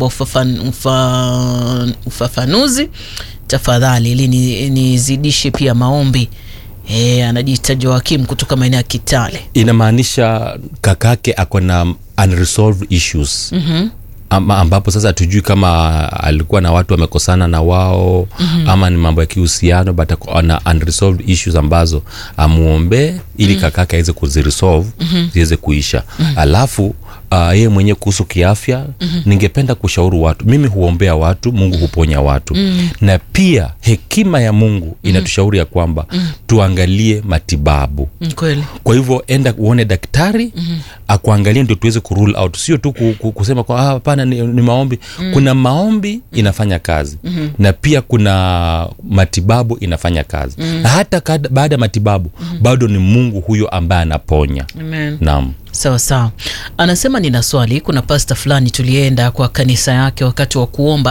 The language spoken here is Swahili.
kwa ufafan, ufa, ufafanuzi tafadhali, ili ni- nizidishe pia maombi. E, anajiita Joakim kutoka maeneo ya Kitale. inamaanisha kakake ako na unresolved issues Mhm. ama ambapo sasa hatujui kama alikuwa na watu wamekosana na wao mm-hmm. ama ni mambo ya kihusiano but ako- ana unresolved issues ambazo amuombee ili mm-hmm. kakake aweze kuziresolve mm-hmm. ziweze kuisha mm-hmm. alafu uh, yeye mwenyewe kuhusu kiafya mm-hmm. ningependa kushauri watu mimi huombea watu mungu huponya watu mm-hmm. na pia hekima ya mungu inatushauri ya kwamba mm-hmm. tuangalie matibabu Mm, Kweli. kwa hivyo enda uone daktari mm-hmm. akuangalie ndio tuweze kurule out sio tu ku, ku, kusema kwa "Ah, hapana ni, ni maombi mm-hmm. kuna maombi inafanya kazi mm-hmm. na pia kuna matibabu inafanya kazi mm-hmm. na hata kada- baada ya matibabu mm-hmm. bado ni mungu huyo ambaye anaponya Amen. naam Sawa sawa, anasema nina swali. Kuna pasta fulani tulienda kwa kanisa yake wakati wa kuomba